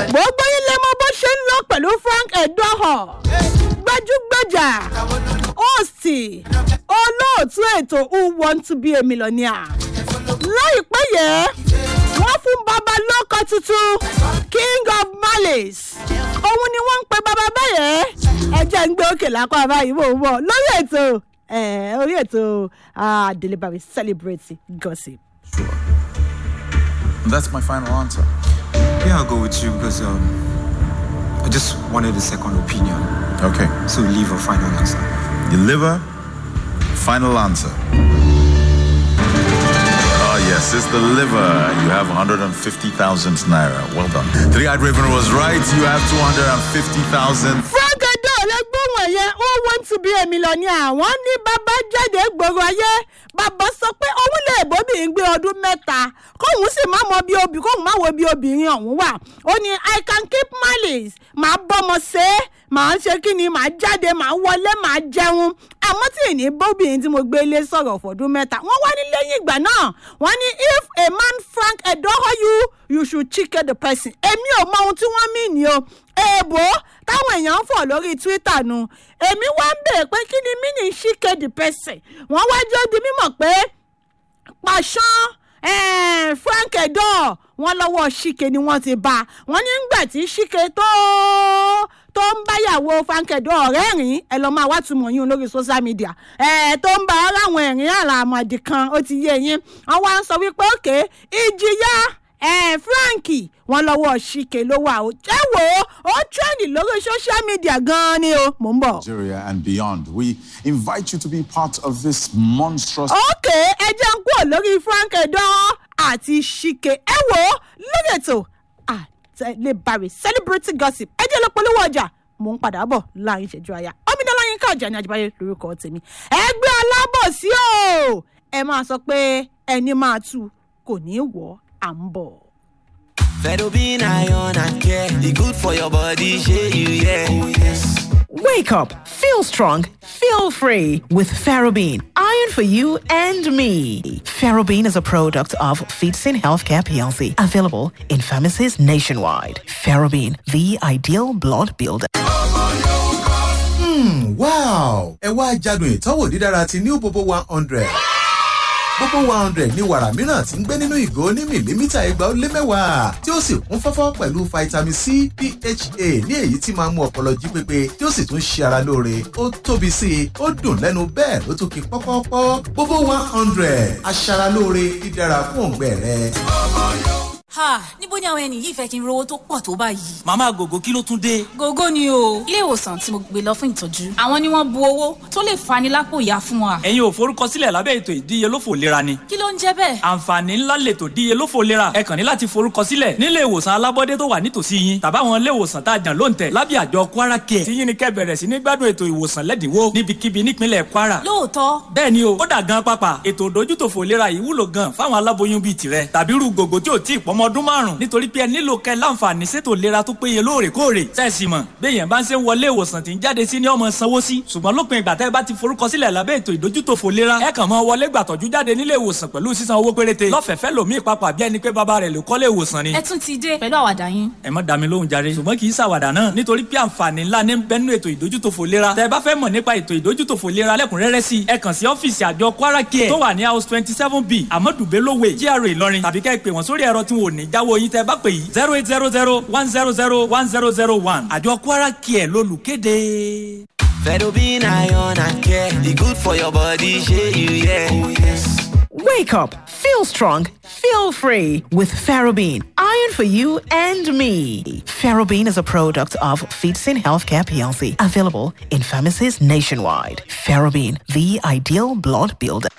gbogbo yín lè mọ bó ṣe ń lọ pẹ̀lú frank edoho gbajúgbajà òsì olóòtú ètò who want to be a millionaire láìpẹ́ yẹn wọ́n fún baba lóko tuntun king of malice òun ni wọ́n ń pe baba báyẹn ẹjẹ́ ń gbé òkè lápá báyìí mò ń bọ̀ lórí ètò eh, orí ètò ah, delivery celebrate gossip. That's my final answer. Yeah, I'll go with you because um, I just wanted a second opinion. Okay. So leave a final answer. Your liver, final answer. Ah, yes, it's the liver. You have 150,000 naira. Well done. Three Eyed Raven was right. You have 250,000. frank edo lẹgbọ̀n yẹn ó want to be a millionaire wọ́n ní bàbá jáde gbòòrò ayé bàbá sọ pé òun lè bóbìnrin gbé ọdún mẹ́ta kóun sì má mọ bí obì kóun má wo bí obìnrin ọ̀hún wà ó ní i can keep malice màá bọ́mọ ṣe é màá ṣe kí ni màá jáde màá wọlé màá jẹun àmọ́ tí ì ní bóbìnrin tí mo gbé ilé sọ̀rọ̀ fọdún mẹ́ta wọ́n wá ní lẹ́yìn ìgbà náà wọ́n ní if a man frank edoho you you should chicken the person èmi ò mọ ohun tí wọ́n mí ni o èèbò táwọn èèyàn ń fọ̀ lórí twitter nu èmi wá ń bèèrè pé kí ni mí ní chicken the person wọ́n wá jẹ́ di mímọ̀ pé pàṣán eh, frank edo wọn lọ́wọ́ ṣìkè ni wọ́n ti bá wọ́n ní gbà tí ṣìkè tó tó ń báyàwó frank edo ọ̀rẹ́ rìn ẹ lọ́ máa wá túmọ̀ yín lórí social media ẹ tó ń bá aráwọn ẹ̀rín àràmọ̀dì kan ó ti yé yín wọ́n wá ń sọ wípé òkè ìjìyà ẹ frank wọn lọ́wọ́ ṣìkè ló wà ó jẹ́ wò ó ó trend lórí social media gan-an ni o mò ń bọ̀. Nigeria and beyond. We invite you to be part of this monstrous ok ẹ jẹ́ ń kúrò lórí frank edan àti ṣìkè ẹ wò ó lórí ètò àtẹlẹbàrẹ celebrity gossip ẹ jẹ́ lọ polówó ọjà mò ń padà bọ̀ láàrin ìṣẹ́jú àyà ọmọdéla yín ká ọjà ní àjẹbáyé lórúkọ tèmi ẹgbẹ́ alábòsí o ẹ máa sọ pé ẹni máa tú kò ní í wọ̀ à ń bọ̀. Fedobin iron and care. The good for your body, share you, yeah. Oh, yes. Wake up, feel strong, feel free with Ferrobin. Iron for you and me. Ferrobin is a product of Feetsin Healthcare PLC, available in pharmacies nationwide. Ferrobin, the ideal blood builder. wow ẹ wá jádùn ìtọ́wò dídára ti new bobo one hundred bobo one hundred ní wàrà mìíràn tí ń gbé nínú ìgò ní mìlímítà igba ó lé mẹ́wàá tí ó sì kún fọ́fọ́ pẹ̀lú vitamin c pha ní èyí tí máa ń mú ọpọlọ jí pépé tí ó sì tún ṣe ara lóore ó tóbi sí i ó dùn lẹ́nu bẹ́ẹ̀ ló tún ki pọ́pọ́pọ́ bobo one hundred aṣaralóore dídára fún òǹgbẹ rẹ. ha níbo ni àwọn ẹni yìí fẹ́ kí n rówó tó pọ̀ tó báyìí. màmá gògó kí ló tún dé. gógó ni o ilé ìwòsàn tí mo gbé lọ fún ìtọ́jú àwọn ni wọ́n bu owó tó lè fani lápò ìyá fún wa. ẹ̀yin ò forúkọsílẹ̀ lábẹ́ ètò ìdíyelófò lera ni. kí ló ń jẹ́ bẹ́ẹ̀. àǹfààní ńlá lètò ìdíyelófò lera ẹ kàn ní láti forúkọsílẹ̀ nílé ìwòsàn alábọ́dé tó wà nítòsí yín tàbáwọn ilé ìwòsàn tá a jàn lóǹtẹ̀ lábẹ́ àjọ kwara care tí yín ni kẹ́ bẹ̀rẹ̀ sí ní gbádùn ètò ìwòsàn lẹ́dínwó níbikíbi nípínlẹ̀ kwara. lóòótọ́ bẹ́ẹ̀ ni o ó dà gan pápá ètò ìdójútòfò lera yìí wúlò gan fáwọn aláboyún bíi tirẹ̀ tàbí irú gògó tí ò tí ì pọ́mọ ọdún márùn-ún nítorí pé ẹ nílò kẹ́ láǹfààní sétò ìlera tó péye lóòrèkóòrè sẹ́ẹ̀sì mọ̀ béèyàn bá ń ṣe ń wọlé ìwòsàn tí ń jáde sí ní ọmọ sanwó sí ṣùgbọ́n lópin ìgbà tẹ́ ẹ bá ti forúkọsílẹ̀ lábẹ́ ètò ìdójútòfò lera ẹ kàn mọ́ wọlé gbàtọ́jú jáde nílé ìwòsàn pẹ̀lú sísan owó péréte lọ́fẹ̀ẹ́fẹ́ lòmíì papà bí ẹni pé bàbá rẹ̀ ló kọ́lé ìwòsàn ni. ẹ tún ti dé pẹ̀lú àwàdà yín. ẹ má dá mi lóhùn jàre ṣùgbọ́n kì í ṣàwàdà náà nítorí pé àǹfààní ńlá ní bẹ́nu ètò ìdójútòfò lera tẹ́ ẹ bá fẹ́ mọ̀ nípa ètò ìdójútòfò lera lẹ́kùnrẹ́rẹ́ sí ẹ kàn sí ọ́fíìsì àjọ kwara care tó wà ní house twenty seven b amadu belowe gra ìlọrin tàbí kẹ́ ẹ pè wọ́n sórí ẹ̀rọ tí wọn ò ní jáwọ́ yín tẹ́ ẹ bá pè yìí zero eight zero zero one zero zero one zero zero one àjọ kwara care lólùkéde. Fedobin iron and care. The good for your body, share you, yeah. Oh, yes. Wake up, feel strong, feel free with Ferrobin. Iron for you and me. Ferrobin is a product of Feetsin Healthcare PLC, available in pharmacies nationwide. Ferrobin, the ideal blood builder.